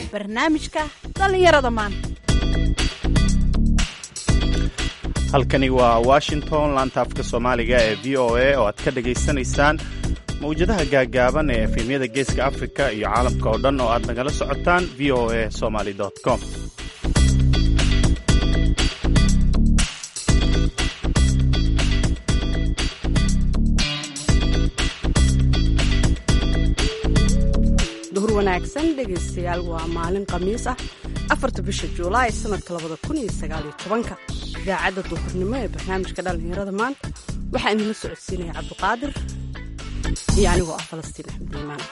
barnaamijka dhallinyarada maanta halkani waa washington laanta afka soomaaliga ee v o a oo aad ka dhagaysanaysaan mawjadaha gaagaaban ee efemyada geeska afrika iyo caalamka oo dhan oo aad nagala socotaan v o a somaly com duhur wanaagsan dhegaystayaal waa maalin khamiis ah afarta bisha juulaay sanadka labada kun iyo sagaaliyo tobanka idaacadda duhurnimo ee barnaamijka dhallinyarada maanta waxaa idinla socodsiinaya cabdiqaadir iyo anigoo ah falastiin axmed iimaan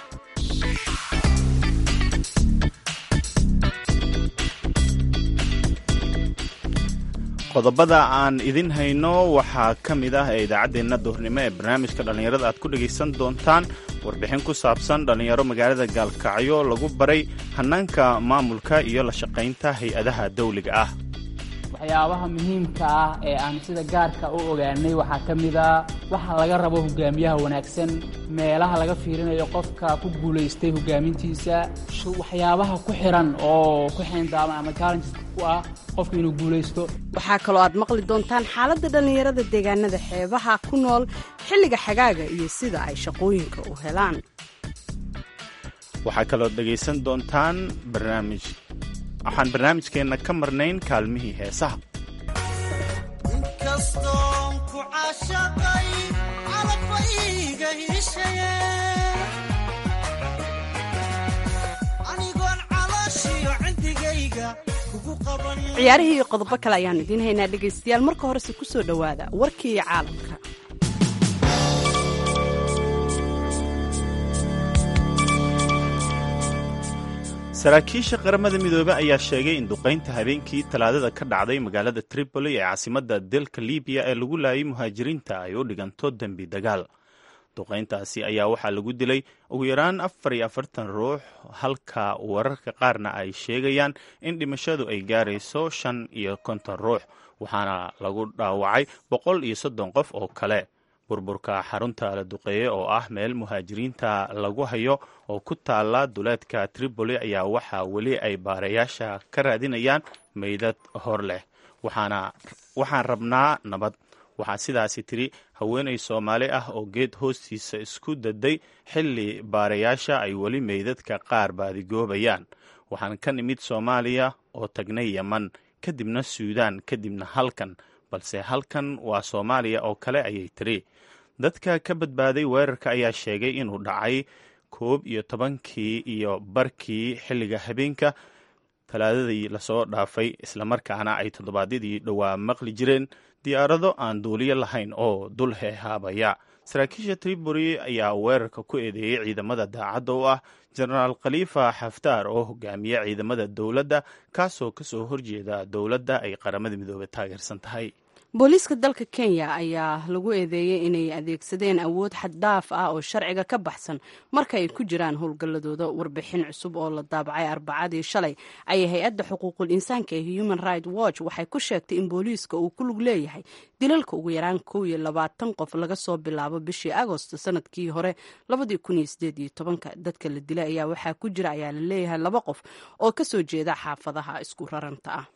qodobada aan idin hayno waxaa ka mid ah ee idaacaddeenna duhurnimo ee barnaamijka dhallinyarada aad ku dhegaysan doontaan warbixin ku saabsan dhallinyaro magaalada gaalkacyo lagu baray hannaanka maamulka iyo la shaqaynta hay-adaha dawliga ah waxyaabaha muhiimka ah ee aan sida gaarka u ogaanay waxaa ka mid a waxa laga rabo hogaamiyaha wanaagsan meelaha laga fiirinayo qofka ku guulaystay hogaamintiisa waxyaabaha ku xiran oo ku xeendaaban ama challengeska ku ah qofka inuu guulaysto waxaa kaloo aad maqli doontaan xaaladda dhallinyarada deegaanada xeebaha ku nool xilliga xagaaga iyo sida ay shaqooyinka u helaan waxaa kaloo dhegaysan doontaan barnaamij waxaan barnaamijkeenna ka marnayn kaalmihii heesaha inkastoon ku caashaqay calabba iiga hiishaye anigoon calooshiyo cindigayga kugu qaban ciyaarihii iyo qodobo kale ayaan idiin haynaa dhegaystayaal marka horese ku soo dhowaada warkii caalamka saraakiisha qaramada midoobey ayaa sheegay in duqaynta habeenkii talaadada ka dhacday magaalada tripoli ee caasimadda dalka libiya ee lagu laayay muhaajiriinta ay u dhiganto dembi dagaal duqayntaasi ayaa waxaa lagu dilay ugu yaraan afar iyo afartan ruux halka wararka qaarna ay sheegayaan in dhimashadu ay gaarayso shan iyo konton ruux waxaana lagu dhaawacay boqol iyo soddon qof oo kale burburka xarunta la duqeeye oo ah meel muhaajiriinta lagu hayo oo ku taala duleedka tripoli ayaa waxaa weli ay baarayaasha ka raadinayaan meydad hor leh waxaan rabnaa nabad waxaa sidaasi tiri haweenay soomaali ah oo geed hoostiisa isku daday xilli baarayaasha ay weli meydadka qaar baadigoobayaan waxaan ka nimid soomaaliya oo tagnay yeman kadibna suudaan kadibna halkan balse halkan waa soomaaliya oo kale ayay tiri dadka ka badbaaday weerarka ayaa sheegay inuu dhacay koob iyo tobankii iyo barkii xilliga habeenka talaadadii lasoo dhaafay islamarkaana ay toddobaadyadii dhowaa maqli jireen diyaarado aan duuliyo lahayn oo dul heehaabaya saraakiisha tribori ayaa weerarka ku eedeeyey ciidamada daacadda u ah jenaraal khaliifa xaftaar oo hogaamiya ciidamada dowladda kaasoo kasoo horjeeda dowladda ay qaramada midoobey taageersan tahay booliiska dalka kenya ayaa lagu eedeeyey inay adeegsadeen awood xaddhaaf ah oo sharciga ka baxsan marka ay ku jiraan howlgalladooda warbixin cusub oo la daabacay arbacadii shalay ayay hay-adda xuquuqul insaanka ee human right watch waxay ku sheegtay in booliiska uu ku lug leeyahay dilalka ugu yaraan kow iyo labaatan qof laga soo bilaabo bishii agosto sanadkii hore labadii kun iyo sideed iyo tobanka dadka la dilay ayaa waxaa ku jira ayaa la leeyahay laba qof oo kasoo jeeda xaafadaha isku raranta ah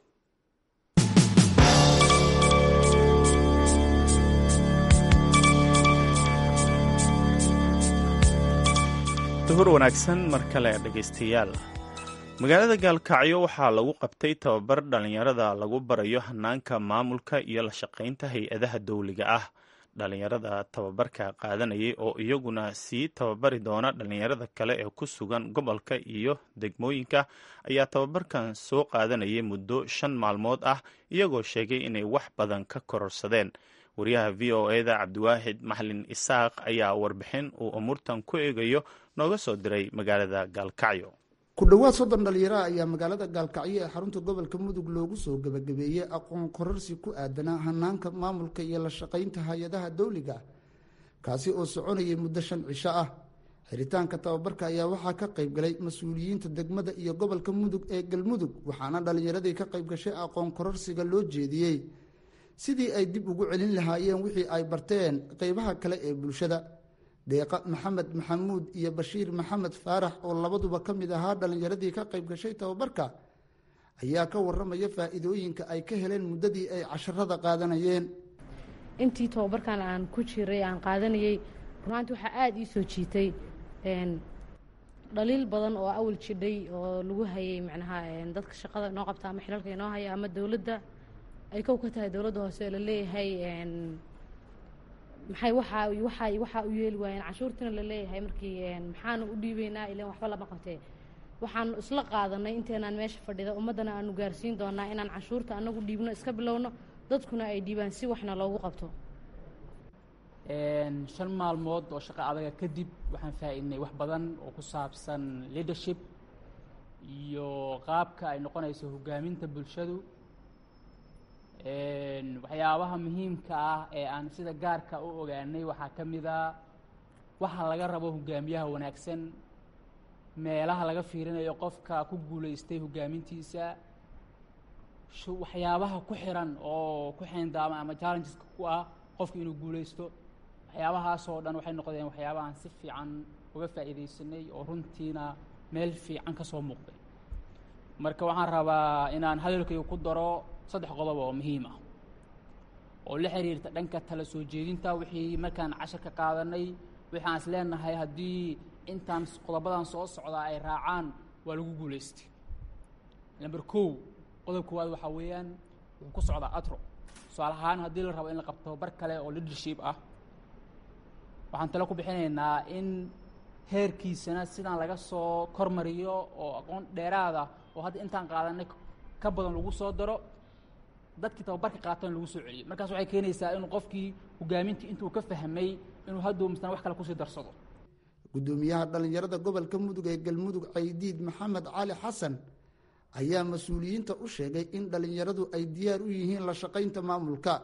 duhur wanaagsan mar kale dhegaystayaal magaalada gaalkacyo waxaa lagu qabtay tababar dhallinyarada lagu barayo hanaanka maamulka iyo la shaqaynta hay-adaha dawliga ah dhallinyarada tababarka qaadanayay oo iyaguna sii tababari doona dhallinyarada kale ee ku sugan gobolka iyo degmooyinka ayaa tababarkan soo qaadanayay muddo shan maalmood ah iyagoo sheegay inay wax badan ka kororsadeen wariyaha v o eda cabdiwaahid maxlin isaaq ayaa warbixin uu umuurtan ku eegayo nooga soo diray magaalada gaalkacyo ku dhowaad soddon dhalinyaraha ayaa magaalada gaalkacyo ee xarunta gobolka mudug loogu soo gebagabeeyey aqoon kororsi ku aadanaa hanaanka maamulka iyo la shaqaynta hay-adaha dawliga kaasi oo soconayay muddo shan cisho ah xiritaanka tababarka ayaa waxaa ka qayb galay mas-uuliyiinta degmada iyo gobolka mudug ee galmudug waxaana dhalinyaradii ka qayb gashay aqoon kororsiga loo jeediyey sidii ay dib ugu celin lahaayeen wixii ay barteen qeybaha kale ee bulshada deeqa maxamed maxamuud iyo bashiir maxamed faarax oo labaduba ka mid ahaa dhallinyaradii ka qayb gashay tababarka ayaa ka waramaya faa'iidooyinka ay ka heleen muddadii ay casharada qaadanayeen intii tababarkan aan ku jiray aan qaadanayey runaantii waxaa aada ii soo jiitay dhaliil badan oo awal jidhay oo lagu hayay macnaha dadka shaqada inoo qabta ama xilalka inoo haya ama dowladda ay kow ka tahay dowladda hoose la leeyahay maxay waxaa waxaa waxaa u yeeli waayeen canshuurtiina la leeyahay markii maxaanu u dhiibeynaa ilan waxba lama qabtee waxaanu isla qaadanay inteenaan meesha fadhida ummaddana aanu gaarsiin doonaa inaan canshuurta anagu dhiibno iska bilowno dadkuna ay dhiibaan si waxna loogu qabto shan maalmood oo shaqo adaga kadib waxaan faa'iidnay wax badan oo ku saabsan leadership iyo qaabka ay noqonayso hoggaaminta bulshadu waxyaabaha muhiimka ah ee aan sida gaarka u ogaanay waxaa ka mid a waxa laga rabo hogaamiyaha wanaagsan meelaha laga fiirinayo qofka ku guulaystay hoggaamintiisa waxyaabaha ku xiran oo ku xeendaama ama challengeska ku ah qofka inuu guulaysto waxyaabahaasoo dhan waxay noqdeen waxyaabaha aan si fiican uga faa'iidaysanay oo runtiina meel fiican ka soo muuqday marka waxaan rabaa inaan hadalkayga ku daro saddex qodob oo muhiim ah oo la xiriirta dhanka tala soo jeedinta wixii markaan cashar ka qaadanay wixii aan is leenahay haddii intaan qodobadan soo socdaa ay raacaan waa lagu guulaystay number kow qodob koowaad waxaa weeyaan wuxuu ku socdaa atro tusaale ahaan haddii la rabo in la qabto bar kale oo leadership ah waxaan talo ku bixinaynaa in heerkiisana sidaan laga soo kormariyo oo aqoon dheeraada oo hadda intaan qaadanay ka badan lagu soo daro dadkii tababarka qaatana lagu soo celiyo markaas waxay keenaysaa inuu qofkii hogaamintii intuu ka fahmay inuu hadduu misna wax kale kusii darsado guddoomiyaha dhallinyarada gobolka mudug ee galmudug caydiid maxamed cali xasan ayaa mas-uuliyiinta u sheegay in dhallinyaradu ay diyaar u yihiin la shaqaynta maamulka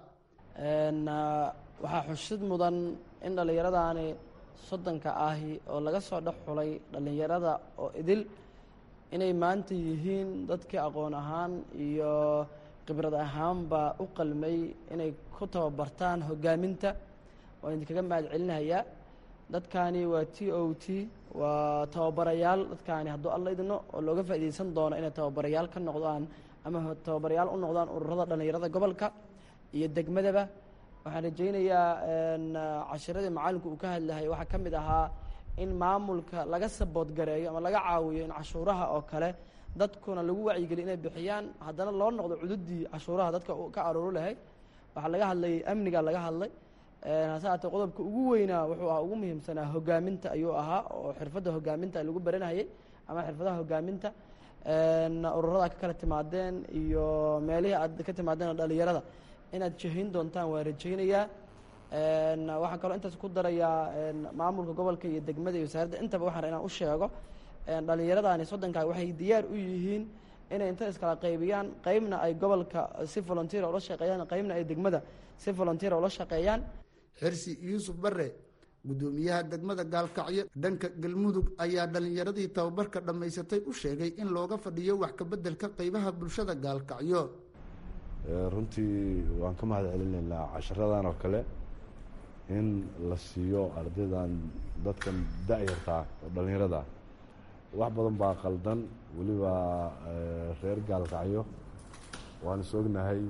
waxaa xusid mudan in dhallinyaradaani soddonka ahi oo laga soo dhex xulay dhallinyarada oo idil inay maanta yihiin dadkii aqoon ahaan iyo khibrad ahaanba u qalmay inay ku tababartaan hoggaaminta waan idinkaga mahad celinayaa dadkaani waa t o t waa tababarayaal dadkaani hadduu alla idino oo looga faa'iidaysan doono inay tababarayaal ka noqdaan ama tababarayaal u noqdaan ururada dhallinyarada gobolka iyo degmadaba waxaan rajaynayaa cashiradii macalinku uu ka hadlahay waxaa ka mid ahaa in maamulka laga saboodgareeyo ama laga caawiyo in cashuuraha oo kale dadkuna lagu wacyigeliyo inay bixiyaan haddana loo noqdo cududii cashuuraha dadka ka aruuri lahay waxaa laga hadlayay amniga laga hadlay hase haatee qodobka ugu weynaa wuxuu ahaa ugu muhiimsanaa hogaaminta ayuu ahaa oo xirfadda hogaaminta lagu baranayay ama xirfadaha hogaaminta ururada ka kala timaadeen iyo meelihii aad ka timaadeen dhalinyarada inaad jahayn doontaan waa rajaynayaa waxaan kaloo intaas ku darayaa maamulka gobolka iyo degmada iyo wasaaradda intaba waxaan inaan u sheego dhallinyaradaani soddonkaa waxay diyaar u yihiin inay inta iskala qaybiyaan qeybna ay gobolka si volunteer ula shaqeeyaan qeybna ay degmada si volunteer ula shaqeeyaan xirsi yuusuf bare guddoomiyaha degmada gaalkacyo dhanka galmudug ayaa dhallinyaradii tababarka dhammaysatay u sheegay in looga fadhiyo wax kabeddelka qeybaha bulshada gaalkacyo runtii waan ka mahad celinaynaa casharadan oo kale in la siiyo ardaydan dadkan da-yartaa oo dhallinyarada wax badan baa qaldan weliba reer gaalkacyo waan is ognahay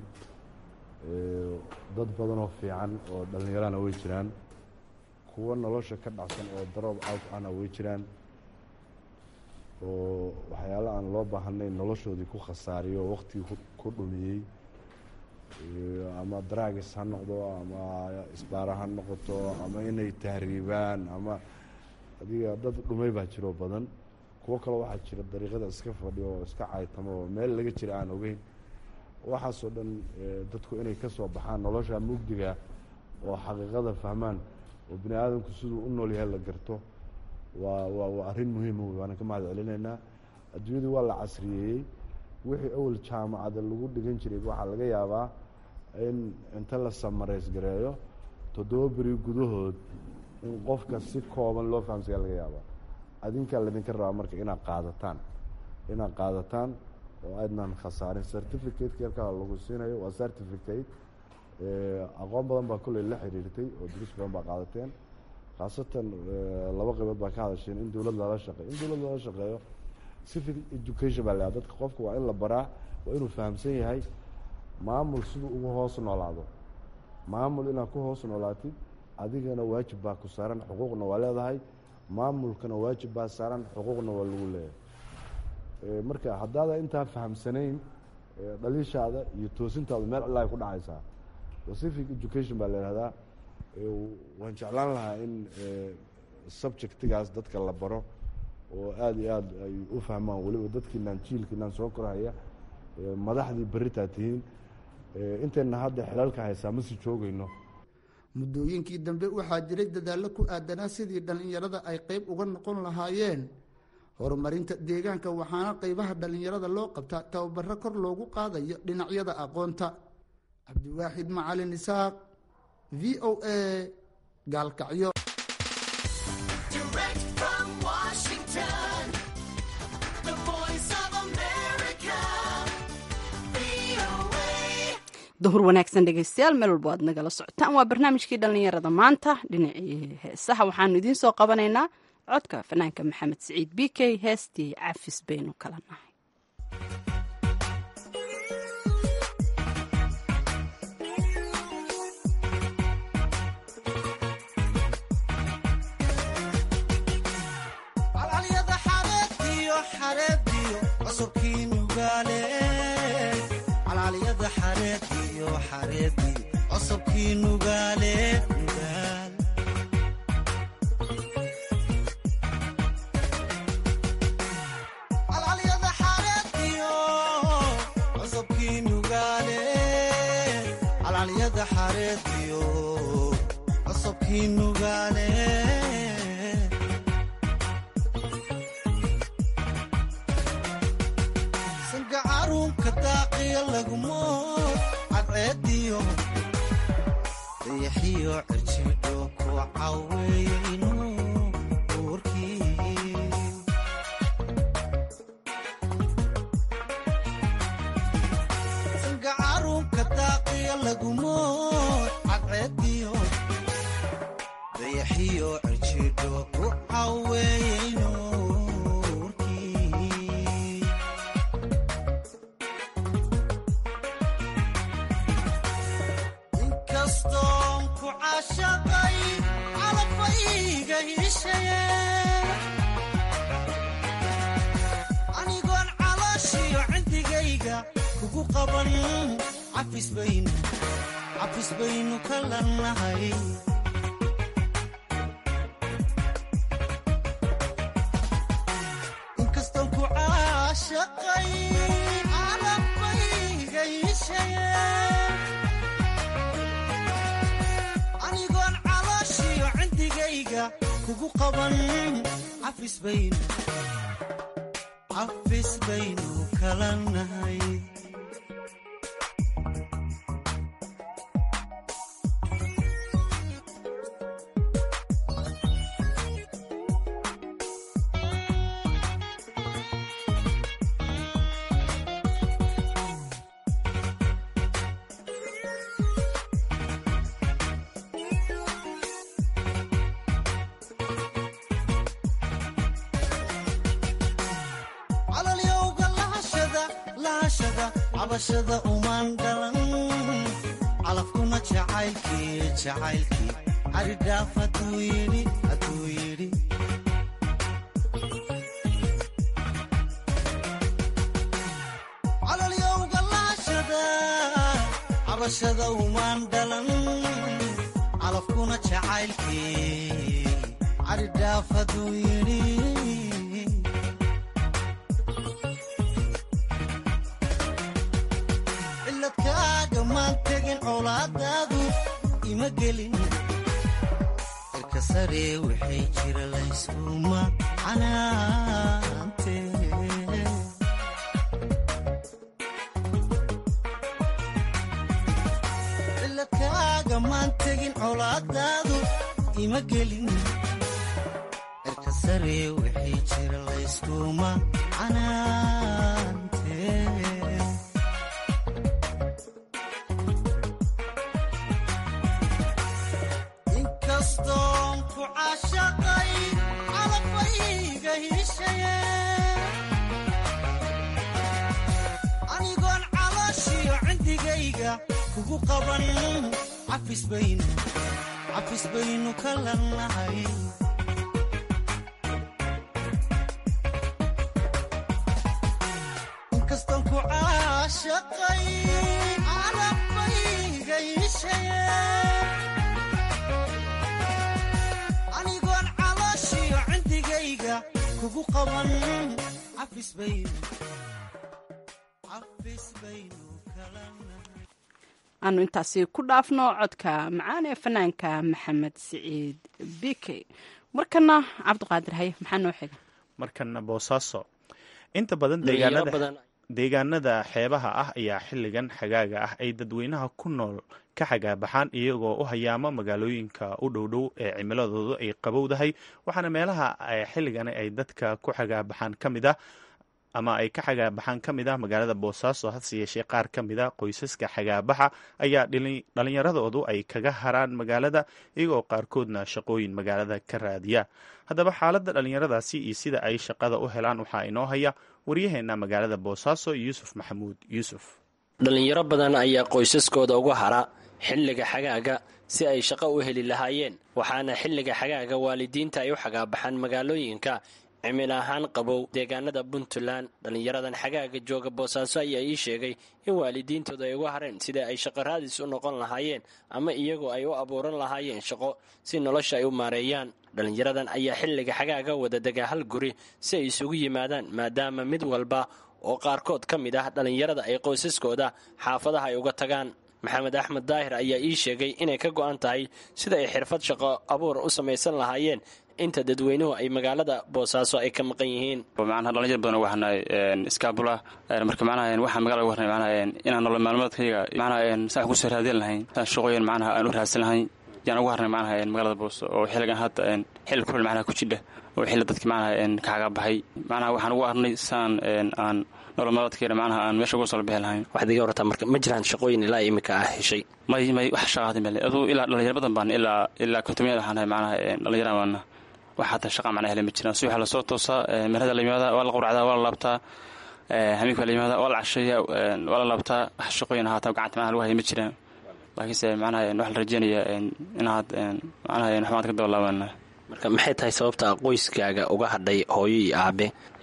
dad badan oo fiican oo dhallinyarana way jiraan kuwo nolosha ka dhacsan oo daroob out ana way jiraan oo waxyaala aan loo baahanayn noloshoodii ku khasaariyo waqtigii ku dhumiyey ama dragis ha noqdo ama isbaara ha noqoto ama inay tahriibaan ama adiga dad dhumay baa jiro badan kuwo kale waxaa jira dariiqada iska fadhiyo oo iska caytamo oo meel laga jira aan ogeyn waxaasoo dhan dadku inay ka soo baxaan nolosha mugdiga oo xaqiiqada fahmaan oo bini aadamku siduu u nool yahay la garto waa waa waa arrin muhiima wey waana ka mahad celinaynaa adduunyadu waa la casriyeeyey wixii awal jaamacada lagu dhigan jiray waxaa laga yaabaa in inta la samarays gareeyo toddoba beri gudahood in qofka si kooban loo fahamsaya laga yaabaa adinkaa laydinka rabaa marka inaad qaadataan inaad qaadataan oo aydnan khasaarin certificateki halkaa lagu siinayo waa certificate aqoon badan baa kolley la xiriirtay oo duruus badan baa qaadateen khaasatan laba qaybood baa ka hadasheen in dowlad lala shaqeeyo in dowlad lala shaqeeyo civic education baa leedahay dadka qofka waa in la baraa waa inuu fahamsan yahay maamul siduu ugu hoos noolaado maamul inaad ku hoos noolaatid adigana waajib baa ku saaran xuquuqna waa leedahay maamulkana waajib baa saaran xuquuqna waa lagu leeyahay marka haddaada intaa fahamsanayn dhaliishaada iyo toosintaada meel cilla ay ku dhacaysaa civic education baa la ihahdaa waan jeclaan lahaa in subjectigaas dadka la baro oo aada iyo aada ay u fahmaan weliba dadkiinaan jiilkiinaan soo korhaya madaxdii beritaa tihiin intayna hadda xilaalka haysaa ma sii joogayno muddooyinkii dambe waxaa jiray dadaallo ku aadanaa sidii dhallinyarada ay qayb uga noqon lahaayeen horumarinta deegaanka waxaana qaybaha dhallinyarada loo qabtaa tababaro kor loogu qaadayo dhinacyada aqoonta cabdiwaaxid macalin isaaq v o a gaalkacyo duhur wanaagsan dhegeystayaal meel walbo aad nagala socotaan waa barnaamijkii dhallinyarada maanta dhinacii heesaha waxaanu idiin soo qabanaynaa codka fanaanka maxamed siciid b k heestii cafis baynu kala nahay calcalyada xareediyo xareediyo cusubkii nugaale calcalyada xareediyo xareediyo cusubkii nugaale nugaal calcalyada xareediyo cusubkii nugaale calcalyada xareediyo cusubkii nugaale sanka caruunka daaqiya lagumo cadceediyo dayaxiyo cirjidho ku caweeyeyno uurkii sanka caruunka daaqiya lagumo cadceediyo dayaxiyo cirjidho ku caweeyeyno uurkii inkastoon ku caashaqay calafayga hisheye anigoon calooshiyo cindigayga kugu qaban cafis baynu cafis baynu kala nahay inkastoon ku caashaqay calafayga hisheye anigoon calooshiyo cindigayga kugu qaban cafis baynu cafis baynu kala nahay calalyowga lahashada lahashada cabashada umaan dhalan calafkuna jacaylkii jacaylkii caridhaaf hadduu yidhi hadduu yidhi calalyowga lahashada cabashada umaan dhalan calafkuna jacaylkii caridhaaf hadduu yidhi ciladkaaga maan tegin colaadaadu ima gelin cirka sare waxay jira layskuma canaante ciladkaaga maan tegin colaadaadu ima gelin cirka sare waxay jira layskuma canaante inkastoon ku caashaqay calafayga hiishaye anigoon calooshiyo cindigayga kugu qaban cafis baynu cafis baynu ka lannahay inkastaan ku caashaqay calafayga hiishaye anigoon calooshiyo cindigayga kugu qaban cafis baynu cafis baynu kala nahay aanu intaasi ku dhaafno codka macaan ee fanaanka maxamed siciid bike markana cabdiqaadir haye maxaa noo xiga markana boosaaso inta badan dhalinyaro deegaanada badan deegaanada xeebaha ah ayaa xilligan xagaaga ah ay dadweynaha ku nool ka xagaabaxaan iyagoo u hayaama magaalooyinka u dhowdhow ee cimiladoodu ay qabowdahay waxaana meelaha ay xilligan ay dadka ku xagaabaxaan ka mid ah ama ay ka xagaabaxaan ka mid ah magaalada boosaaso hase yeeshee qaar ka mid a qoysaska xagaabaxa ayaa dhali- dhallinyaradoodu ay kaga haraan magaalada iyagoo qaarkoodna shaqooyin magaalada ka raadiya haddaba xaaladda dhallinyaradaasi iyo sida ay shaqada u helaan waxaa inoo haya waryaheena magaalada boosaaso yuusuf maxamuud yuusuf dhalinyaro badan ayaa qoysaskooda uga hara xilliga xagaaga si ay shaqo u heli lahaayeen waxaana xilliga xagaaga waalidiinta ay u xagaabaxaan magaalooyinka cimil ahaan qabow deegaanada puntland dhallinyaradan xagaaga jooga boosaaso ayaa ii sheegay in waalidiintooda ay uga hareen sida ay shaqo raadis u noqon lahaayeen ama iyagoo ay u abuuran lahaayeen shaqo si nolosha ay u maareeyaan dhallinyaradan ayaa xilliga xagaaga wada dega hal guri si ay isugu yimaadaan maadaama mid walba oo qaarkood ka mid ah dhallinyarada ay qoysaskooda xaafadaha ay uga tagaan maxamed axmed daahir ayaa ii sheegay inay ka go'an tahay sida ay xirfad shaqo abuur u samaysan lahaayeen inta dadweynuhu ay magaalada boosaaso ay ka maqan yihiin macnaha dhalinyar badan waxaa nahay iskaabula marka macnaha waxaa magaalada uga harnay macnaha inaan nolol maalmeedkayga macnaha saan wax kusoo raadin lahayn saan shaqooyin macnaha aan u raadsan lahayn yaan ugu harnay macnaha magaalada booso oo xilligan hadda xilli kulel macnaha ku jidha oo xilli dadki macnaha ka xagaa baxay macnaha waxaan ugu harnay saan aan nolol maalmeedkayga macnaha aan meesha uga soo bixi lahayn waxaad iga wartaa marka ma jiraan shaqooyin ilaa imika ah heshay may may wax shaqaadi male aduu ilaa dhalinyar badan baan ilaa ilaa kontomiyad waxaan nahay macnaha dhalinyaraan waana wax hadda shaqa macnaha hele ma jiraan si waxaa lasoo toosaa meherada la yimaada waa la quracdaa waa la laabtaa hamiinka la yimaada waa la casheeya waa la laabtaa wax shaqooyin ahaata gacanta macnaha lagu haya ma jiraan laakiinse macnaha waxaa la rajeynaya inaad macnaha waxmaad ka daba laabana marka maxay tahay sababta qoyskaaga uga hadhay hooyo iyo aabe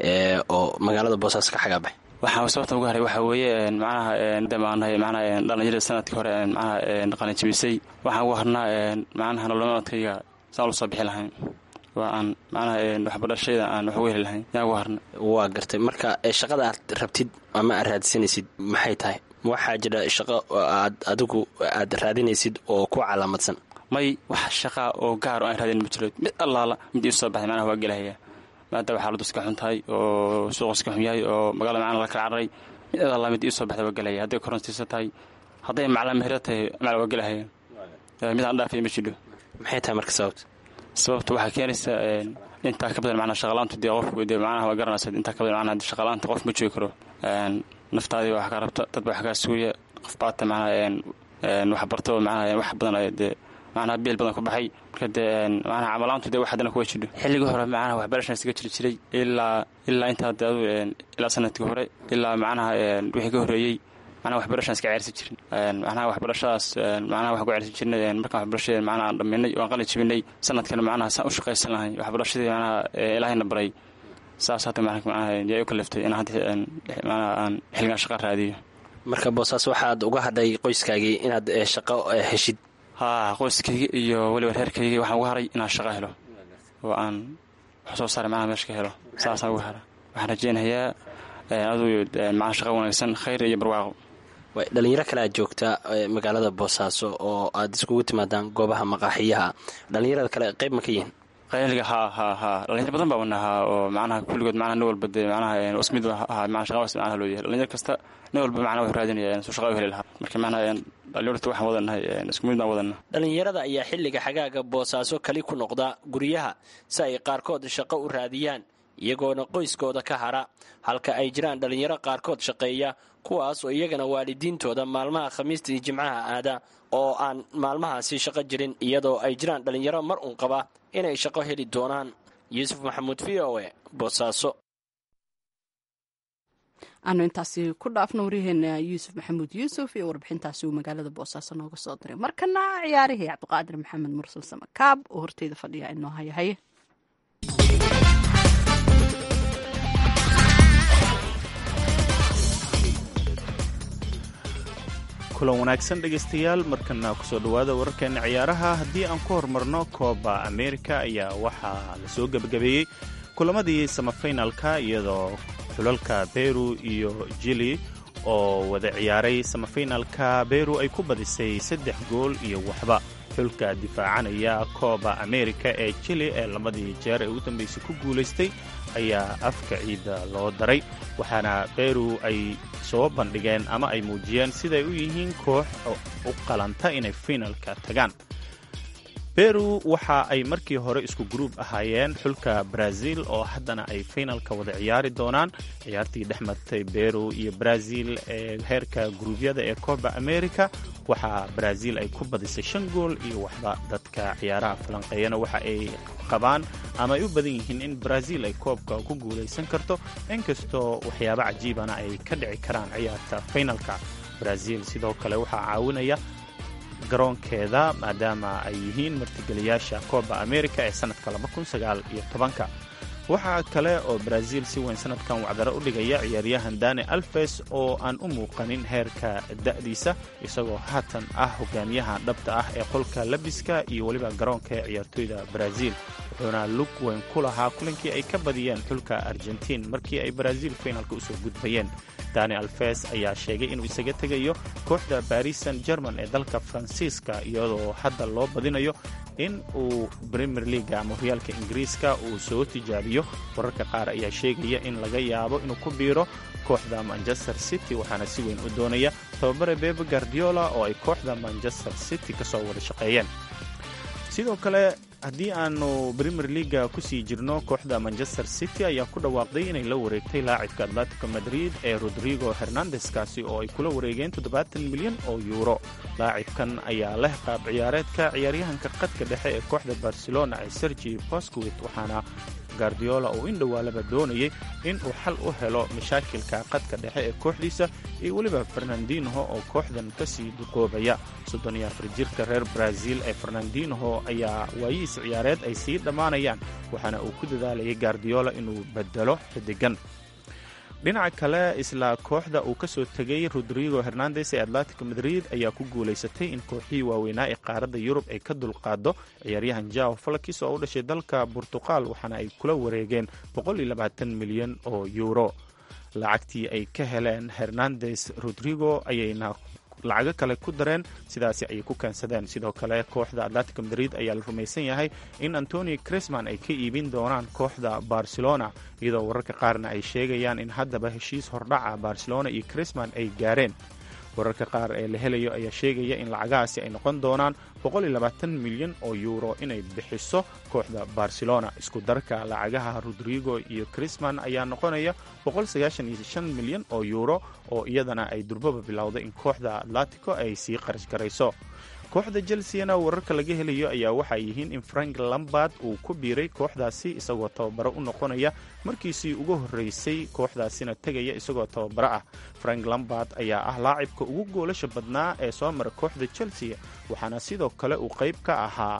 oo magaalada boosaaso ka xagaa baxay waxaa sababta uga haray waxaa weeye macnaha damaanahay macnaha dhalinyarada sanadkii hore macnaha qalinjabisay waxaan uga harnaa macnaha nololmaadkayga saan ula soo bixi lahayn waa aan macnaha waxbarashayda aan wax uga heli lahayn yaan uga harna waa gartay marka shaqada aad rabtid ama aad raadsanaysid maxay tahay waxaa jira shaqo aad adigu aad raadinaysid oo ku calaamadsan may wax shaqaa oo gaar oo aan raadin ma jiro mid allaala mid ii soo baxday macnaha waa gelahaya maadaama xaaladu iska xun tahay oo suuqa iska xun yahay oo magaalada macnaha la kala cararay mid allaala mid ii soo baxday waa gelahaya hadday korontiisa tahay hadday maclaa mehera tahay macnaa waa gelahaya mid aan dhaafaya ma jidho maxay tahay marka sababta sababta waxaa keenaysa intaa ka badan macnaa shaqalaantu dee qofku dee macnaha waa garanaysa intaa ka badan macnaha shaqalaanta qof ma joogi karo naftaadii wax ka rabta dad wax kaa suuya qof baata macnaha wax barto macnaha wax badan dee macnaha biil badan ku baxay marka dee macnaha camalaantu dee wax haddana kuwa jidho xilligii hore macnaha waxbarashan isaga jiri jiray ilaa ilaa intaa dee adu ilaa sanadkii hore ilaa macnaha wixii ka horreeyey macnaha waxbarashaan iska ceersan jirin macnaha waxbarashadaas macnaha wax ku ceersan jirnay markaan waxbarashadeen macnaha aan dhammaynay oo aan qalin jabinay sanadkana macnaha saan u shaqaysan lahay waxbarashadii macnaha ilaahayna baray saas hadda macnaha yaa u kaliftay in hadda macnaha aan xilligan shaqa raadiyo marka boosaas waxaad uga hadhay qoyskaagii inaad shaqo heshid haa qoyskayga iyo weliba reerkayga waxaan uga haray inaan shaqo helo oo aan wax soo saaray macnaha meesha ka helo saasaan uga hara waxaan rajeynayaa aduu macnaha shaqa wanaagsan khayr iyo barwaaqo dhalinyaro kale aad joogta magaalada boosaaso oo aad iskugu timaadaan goobaha maqaaxiyaha dhalinyarada kale qayb ma ka yihiin qayliga haa haa haa dhalinyar badan baa wanahaa oo macnaha kulligood macnaha nin walba dee macnaha ismid ahaa macnaha shaqa was macnaha loo yahay dhalinyar kasta nin walba macnaha wuxuu raadinaya suu shaqa u heli lahaa marka macnaha dhalinyarta waxaan wadanahay isku mid baan wadana dhalinyarada ayaa xilliga xagaaga boosaaso kali ku noqda guryaha si ay qaarkood shaqo u raadiyaan iyagoona qoyskooda ka hara halka ay jiraan dhalinyaro qaarkood shaqeeya kuwaas oo iyagana waalidiintooda maalmaha khamiista iyo jimcaha aada oo aan maalmahaasi shaqo jirin iyadoo ay jiraan dhalinyaro mar uun qaba inay shaqo heli doonaan yuusuf maxamuud v o e boosaaso aanu intaasi ku dhaafno waryaheena yuusuf maxamuud yuusuf iyo warbixintaasi uu magaalada boosaaso nooga soo diray markana ciyaarihii cabdiqaadir maxamed mursal samakaab oo horteyda fadhiya inoo haya haye kulan wanaagsan dhegaystayaal markana kusoo dhowaada wararkeena ciyaaraha haddii aan ku horumarno kooba amerika ayaa waxaa lasoo gebagabeeyey kulamadii samafinalka iyadoo xulalka beru iyo jili oo wada ciyaaray samafinalka beru ay ku badisay saddex gool iyo waxba xulka difaacanaya kooba amerika ee jili ee labadii jeer ee ugu dambaysay ku guulaystay ayaa afka ciidda loo daray waxaana beru ay soo bandhigeen ama ay muujiyeen siday u yihiin koox u qalanta inay finalka tagaan beru waxa ay markii hore isku gruub ahaayeen xulka brazil oo haddana ay finalka wada ciyaari doonaan ciyaartii dhex martay beru iyo brazil ee heerka gruubyada ee kooba america waxaa brazil ay ku badisay shan gool iyo waxba dadka ciyaaraha falanqeeyana waxa ay qabaan ama ay u badan yihiin in brazil ay koobka ku guulaysan karto inkastoo waxyaabo cajiibana ay ka dhici karaan ciyaarta finalka brazil sidoo kale waxaa caawinaya garoonkeeda maadaama ay yihiin martigeliyaasha kooba america ee sanadka ka waxaa kale oo brazil si weyn sanadkan wacdaro u dhigaya ciyaaryahan dani alves oo aan u muuqanin heerka da'diisa isagoo haatan ah hogaamiyaha dhabta ah ee qolka labiska iyo weliba garoonka ee ciyaartoyda brazil wuxuuna lug weyn ku lahaa kulankii ay ka badiyeen xulka argentiin markii ay brazil finalka usoo gudbayeen dani alves ayaa sheegay inuu isaga tegayo kooxda baris san german ee dalka faransiiska iyadoo hadda loo badinayo in uu premier leaga ama horyaalka ingiriiska uu soo tijaabiyo wararka qaar ayaa sheegaya in laga yaabo inuu ku biiro kooxda manchester city waxaana si weyn u doonaya tababare bebe guardiola oo ay kooxda manchester city ka soo wada shaqeeyeen sidoo kale haddii aanu premier leaga kusii jirno kooxda manchester city ayaa ku dhawaaqday inay la wareegtay laacibka atletico madrid ee rodrigo hernandeskaasi oo ay kula wareegeen milyan oo yuuro laacibkan ayaa leh qaab ciyaareedka ciyaaryahanka qadka dhexe ee kooxda barcelona ee sergi bosquit waxaana guardiola oo in dhowaalaba doonayay in uu xal u helo mashaakilka qadka dhexe ee kooxdiisa iyo weliba fernandinho oo kooxdan kasii duqoobaya jirka reer brazil ee fernandinho ayaa waayihiis ciyaareed ay sii dhammaanayaan waxaana uu ku dadaalayay guardiola inuu bedelo xidigan dhinaca kale isla kooxda uu ka soo tegay rodrigo hernandes ee atletico madrid ayaa ku guulaysatay in kooxihii waaweynaa ee qaaradda yurub ay ka dulqaado ciyaaryahan jao falakis oo u dhashay dalka burtuqal waxaana ay kula wareegeen milyan oo yuuro lacagtii ay ka heleen hernandes rodrigo ayayna lacago kale ku dareen sidaasi ayay ku keensadeen sidoo kale kooxda atletico madrid ayaa la rumaysan yahay in antoni crisman ay ka iibin doonaan kooxda barcelona iyadoo wararka qaarna ay sheegayaan in haddaba heshiis hordhaca barcelona iyo crisman ay gaareen wararka qaar ee la helayo ayaa sheegaya in lacagahaasi ay noqon doonaan milyan oo yuuro inay bixiso kooxda barcelona isku darka lacagaha rodrigo iyo crisman ayaa noqonaya milyan oo yuuro oo iyadana ay durbaba bilowday in kooxda atletico ay sii qarash garayso kooxda chelseana wararka laga helayo ayaa waxay yihiin in frank lambard uu ku biiray kooxdaasi isagoo tababaro u noqonaya markiisii ugu horreysay kooxdaasina tegaya isagoo tababaro ah frank lambard ayaa ah laacibka ugu goolasha badnaa ee soo mara kooxda chelsea waxaana sidoo kale uu qayb ka ahaa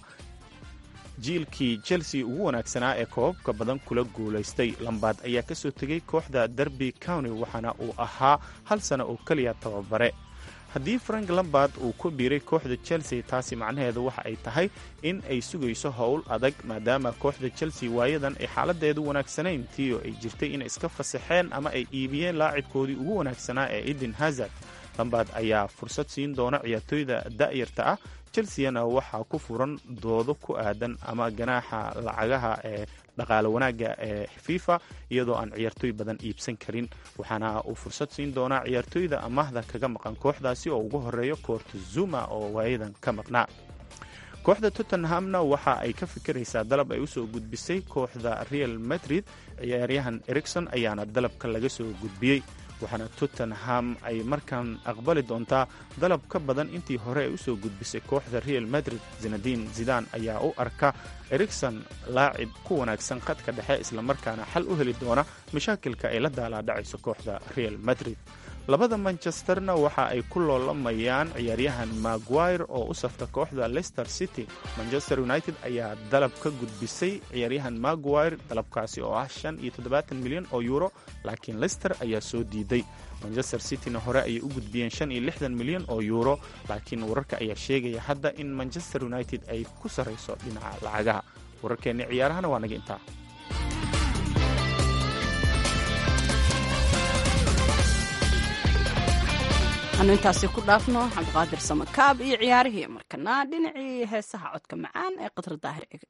jiilkii chelsea ugu wanaagsanaa ee koobabka badan kula guulaystay lambard ayaa ka soo tegay kooxda derby county waxaana uu ahaa hal sana oo keliya tababare haddii frank lambard uu ku biiray kooxda chelsea taasi macnaheedu waxa ay tahay in ay sugayso howl adag maadaama kooxda chelsea waayadan ay xaaladeedu wanaagsanayn tiio ay jirtay inay iska fasaxeen ama ay iibiyeen laacibkoodii ugu wanaagsanaa ee eden hazard lambard ayaa fursad siin doona ciyaartooyda da'yarta ah chelseana waxaa ku furan doodo ku aadan ama ganaaxa lacagaha ee dhaqaale wanaagga ee fifa iyadoo aan ciyaartooy badan iibsan karin waxaana uu fursad siin doonaa ciyaartooyda amaahda kaga maqan kooxdaasi oo ugu horeeyo koorta zuma oo waayadan ka maqnaa kooxda tottenhamna waxa ay ka fikiraysaa dalab ay usoo gudbisay kooxda real madrid ciyaaryahan ericson ayaana dalabka laga soo gudbiyey waxaana tottenham ay markan aqbali doontaa dalab ka badan intii hore ay usoo gudbisay kooxda real madrid zinadiin zidan ayaa u arka ericson laacib ku wanaagsan khadka dhexe islamarkaana xal u heli doona mashaakilka ay la daalaadhacayso kooxda real madrid labada manchesterna waxa ay ku loolamayaan ciyaaryahan maguire oo u safta kooxda leicester city manchester united ayaa dalab ka gudbisay ciyaaryahan maguire dalabkaasi oo ah shan iyo toddobaatan milyan oo yuuro laakiin leicester ayaa soo diiday manchester cityna hore ayay u gudbiyeen shan iyo lixdan milyan oo yuuro laakiin wararka ayaa sheegaya hadda in manchester united ay ku sarrayso dhinaca lacagaha wararkeenni ciyaarahana waa naga intaa anu intaasi ku dhaafno cabdiqaadir samakaab iyo ciyaarihii markana dhinacii heesaha codka macaan ee qadra daahir ege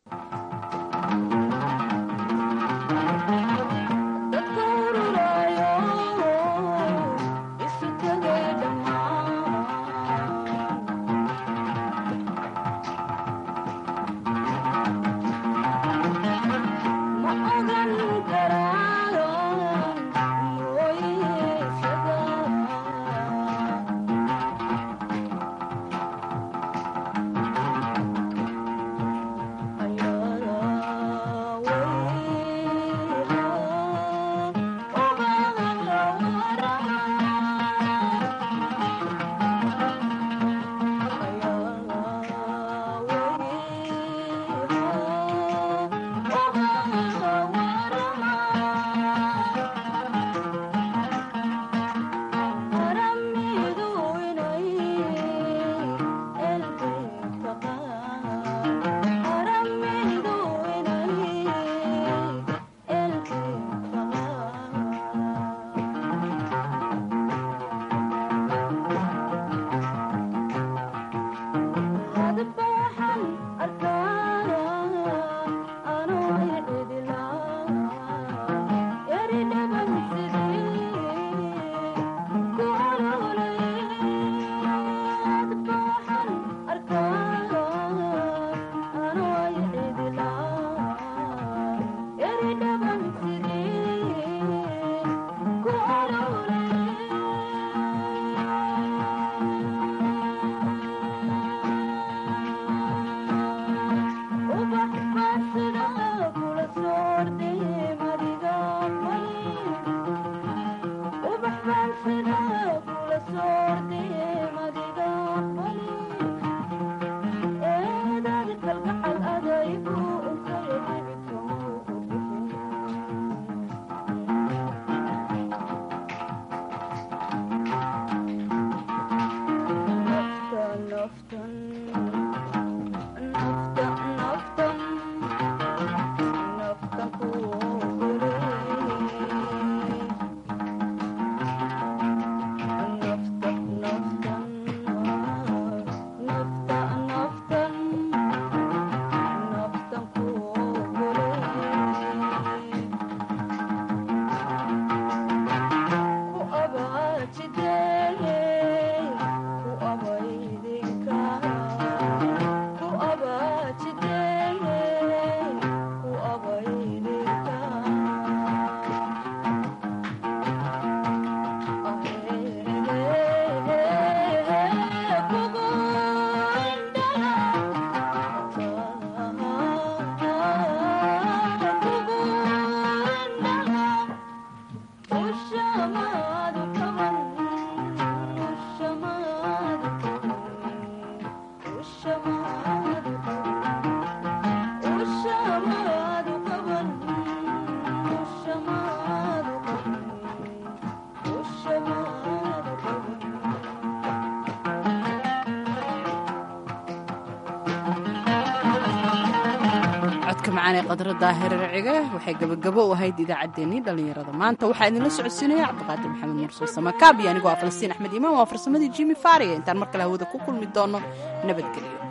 codka macaanee qadra daahir racige waxay gabagabo u ahayd idaacaddeenii dhallinyarada maanta waxaa idinla socodsiinaya cabdiqaadir maxamed mursuul samakaab iyo anigoo ah falastiin axmed imaan waa farsamadii jimi faariga intaan mar kale hawada ku kulmi doono nabadgelyo